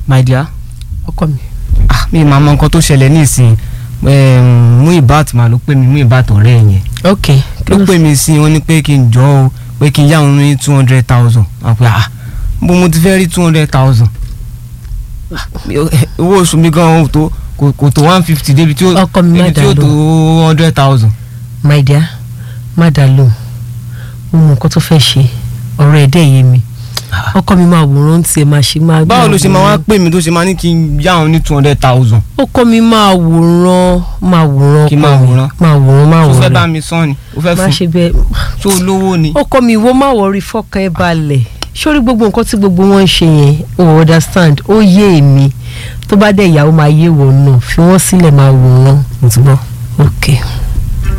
my dear ọkọ mi ah mi máa mọ nǹkan tó ṣẹlẹ̀ nísìnyí mú ìbáàtì máa ló pè mí mú ìbáàtì ọ̀rẹ́ ẹ̀ yẹn ok ló pè mí sí wọn ní pé kí n jọ o pé kí n yá òun ní two hundred thousand àpò ah bó mo ti fẹ́ rí two hundred thousand owó oṣù mi gan tó kò kò tó one fifty débi tí ó Ọkọ mi má débi tí ó dà tó hundred thousand. my dear má dà lóhùn mo mọ nǹkan tó fẹ́ ṣe ọ̀rọ̀ ẹ̀ dẹ̀ yé mi ọkọ mi máa wòran tiẹ̀ máa ṣe máa báwo ló ṣe máa wá pè mí tó ṣe máa ní kí n yá òun ní two hundred thousand ọkọ mi máa wòran máa wòran Kí máa ọkọ mi. wòran? máa wòran máa tó fẹ́ bá wòran mi sán ni ó fẹ́ má fún ṣe bẹ́ẹ̀ tó lówó ni. ọkọ mi ìwọ má wọrí fọkàn ẹ balẹ̀ sórí gbogbo nǹkan tí gbogbo wọn ń ṣe yẹn o understand ó yé èmi tó bá dẹ̀ ìyàwó máa yé wọn náà fi wọ́n sílẹ̀ máa wòran mo ti gbọ́. ok